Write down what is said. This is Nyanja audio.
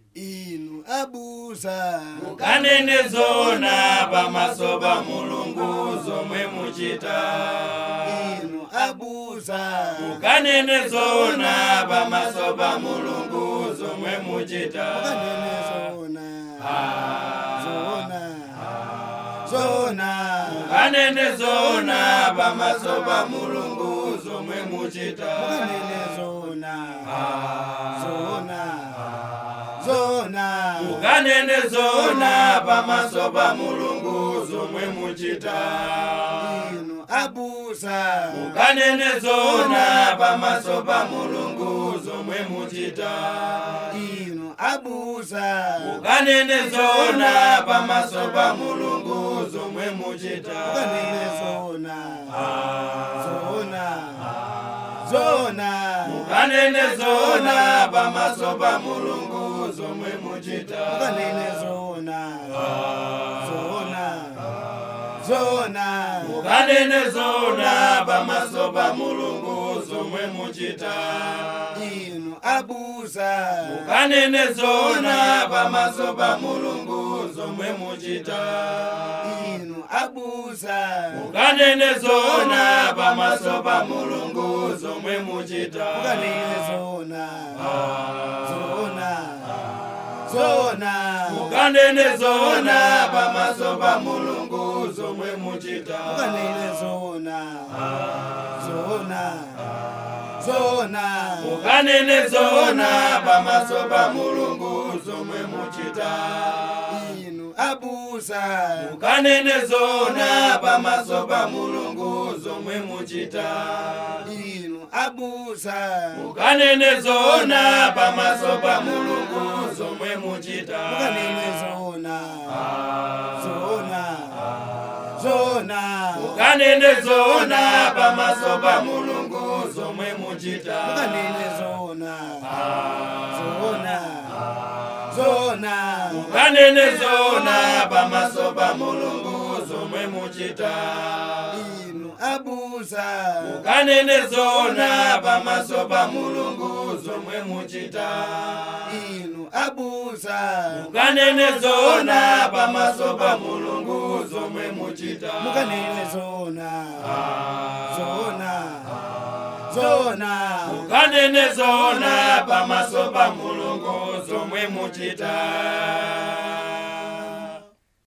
inu abusa mukanene zona pamaso pa mulungu zomwe muchita inu abusa mukanene zona pamaso pa mulungu zomwe muchita mukanene zona zona zona mukanene zona pamaso pa mulungu zomwe muchita mukanene zona zona zona mukanene zona pamaso pa mulungu zomwe muchita inu abusa mukanene zona pamaso pa mulungu zomwe muchita inu abusa mukanene zona pamaso pa mulungu zomwe muchita mukanene zona zona zona mukanene zona pamaso pa mulungu zomwe muchita mukanene zona zona zona mukanene zona pamaso pa mulungu zomwe muchita inu abusa mukanene zona pamaso pa mulungu zomwe muchita inu abusa mukanene zona pamaso pa mulungu zomwe muchita mukanene zona zona zona mukanene zona pamaso pa mulungu zomwe muchita mukanene zona zona zona mukanene zona pamaso pa mulungu zomwe muchita inu abusa mukanene zona pamaso pa mulungu zomwe muchita inu abusa mukanene zona pamaso pa mulungu zomwe muchita mukanene zona zona zona mukanene zona pamaso pa mulungu zomwe muchita mukanene zona zona zona mukanene zona pamaso pa mulungu zomwe muchita inu abusa mukanene zona pamaso pa mulungu zomwe muchita inu abusa mukanene zona pamaso pa mulungu zomwe muchita mukanene zona zona zona mukanene zona pamaso pa mulungu zomwe muchita